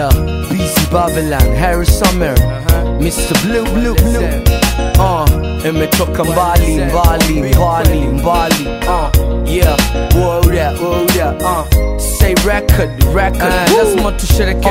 Yeah, BC Babylon, Harry Summer, Mr. Blue Blue Blue. Uh, imetoka mbali mbali mbali mbali. Uh, yeah, whoa that, whoa that. Uh, say record, record. Uh, lazima tushereke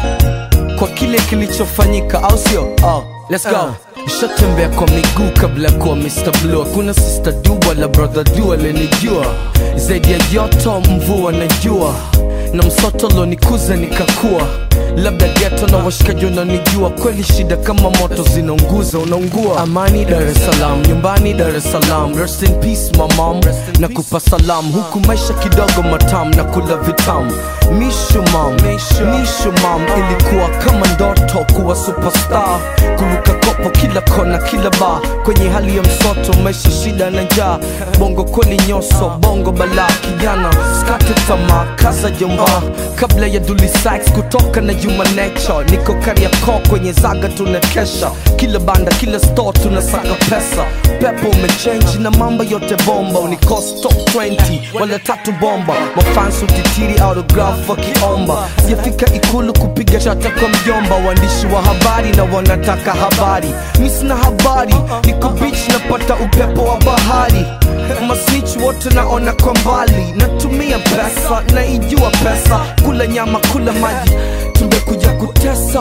uh, kwa kile kilichofanyika, au sio? Uh, let's go. Nishatembea kwa miguu kabla ya kuwa Mr. Blue. Hakuna sister du wala brother du alenijua zaidi ya joto, mvua na jua na msoto lonikuza nikakua labda geto na washikaji wananijua kweli shida kama moto zinaunguza unaungua amani dar es salaam nyumbani dar es salaam rest in peace my mom na kupa salam huku maisha kidogo matam na kula vitam mishu mam mishu mam ilikuwa kama ndoto kuwa superstar kuruka kopo kila kona kila ba kwenye hali ya msoto maisha shida na njaa bongo kweli nyoso bongo balaa kijana skate tamaa kaza jomba kabla ya Dully Sykes kutoka na Human Nature niko Kariakoo kwenye zaga tunakesha kila banda kila store tunasaka pesa pepo umechange na mambo yote bomba unikost top 20 wala tatu bomba mafans utitiri autograph wakiomba sijafika ikulu kupiga chata kwa mjomba waandishi wa habari na wanataka habari mi sina habari niko beach napata upepo wa bahari masnich wote naona kwa mbali natumia pesa naijua pesa kula nyama kula maji tumekuja kutesa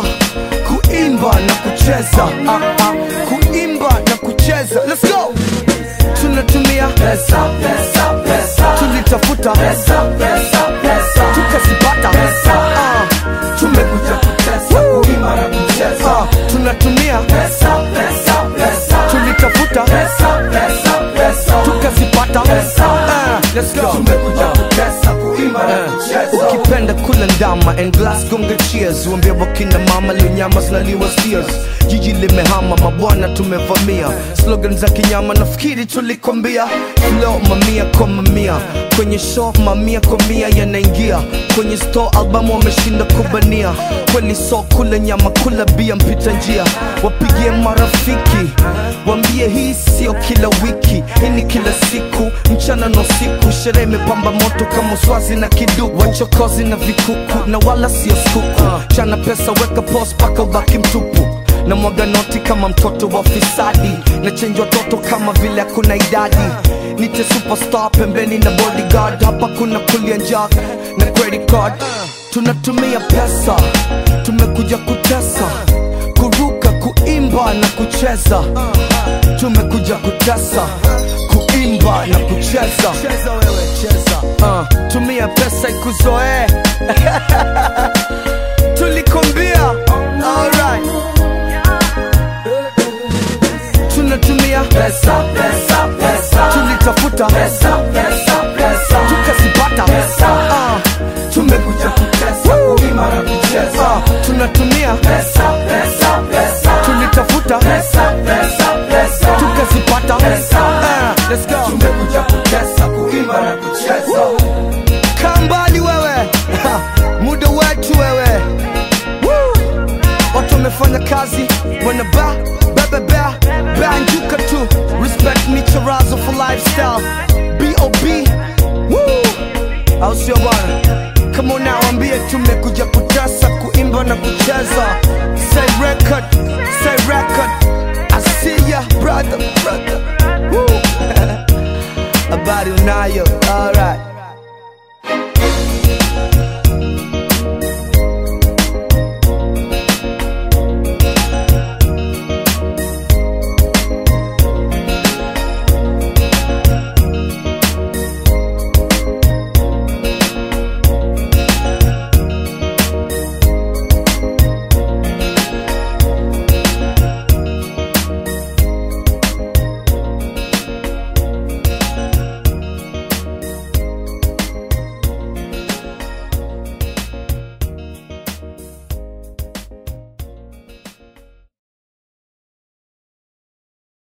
kuimba na kucheza ah, ah, kuimba na kucheza Let's go tunatumia pesa, pesa, pesa. tulitafuta pesa, pesa, pesa. tukazipata pesa. Ah, tumekuja kutesa kuimba na kucheza ah, tunatumia pesa, pesa, pesa. tulitafuta pesa, pesa, pesa. tukazipata pesa. Ah, let's go tumekuja kutesa kuimba na kucheza ukipenda kula ndama and glass gonga cheers uambie wakina mama leo nyama zinaliwa steers jiji limehama mabwana tumevamia slogan za kinyama nafikiri tulikwambia flow mamia kwa mamia kwenye show mamia kwa mia yanaingia kwenye store albamu wameshinda kubania kweli so kula nyama kula bia mpita njia wapigie marafiki wambie hii sio kila wiki hii ni kila siku mchana na usiku sherehe imepamba moto kama swazi na kiduku wachokozi na vikuku na wala sio skuku chana pesa weka pos paka ubaki mtupu na mwaga noti kama mtoto wa fisadi na chenji watoto kama vile hakuna idadi nite superstar pembeni na bodyguard hapa kuna kulia njaa na credit card tunatumia pesa tumekuja kutesa kuruka kuimba na kucheza tumekuja kutesa kuimba na kucheza uh, tumia pesa ikuzoee tulikombia alright tunatumia pesa, pesa, pesa. tulitafuta pesa, pesa, pesa. tukazipata pesa. Ah, tumekuja kutesa kuima na kucheza ah, tunatumia pesa, pesa, pesa. tulitafuta pesa, pesa, pesa. tukazipata pesa. Ah, let's go tumekuja kutesa kuima na kucheza kaa mbali wewe Ha, muda wetu wewe Woo! watu wamefanya kazi wanaba bebebea banjuka tu respect me charazo for lifestyle bob Woo! au sio bwana kama unaambia tume